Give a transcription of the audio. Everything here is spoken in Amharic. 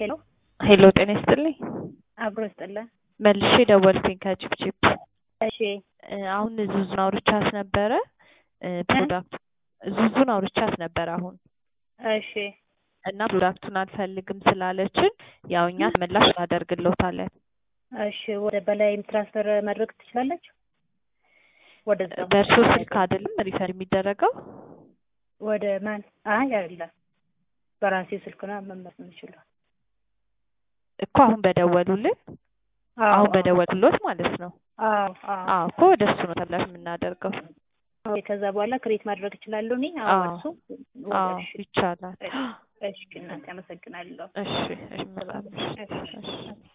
ሄሎ ሄሎ ጤና ይስጥልኝ። አብሮ ይስጥልን። መልሼ ደወልኩኝ ከቺፕቺፕ እሺ እ አሁን ዙዙን አውርቻት ነበረ እ ፕሮዳክት ዙዙን አውርቻት ነበረ አሁን እሺ እና ፕሮዳክቱን አልፈልግም ስላለችን ያው እኛ ተመላሽ እናደርግልዎታለን። እሺ ወደ በላይም ትራንስፈር ማድረግ ትችላለች? ወደዛ በእርሶ ስልክ አይደለም ሪፈር የሚደረገው? ወደ ማን? አይ አይደለም፣ በራሴ ስልክ ነው መመለስ የምችለው። እኮ አሁን በደወሉልን አሁን በደወሉሎት ማለት ነው። አዎ አዎ አዎ እኮ ወደ እሱ ነው ተመላሽ የምናደርገው። ኦኬ፣ ከዛ በኋላ ክሬት ማድረግ እችላለሁ እኔ? አዎ አዎ እሱ አዎ እሺ ይቻላል። እሺ እናቴ አመሰግናለሁ። እሺ እሺ መልካም እሺ እሺ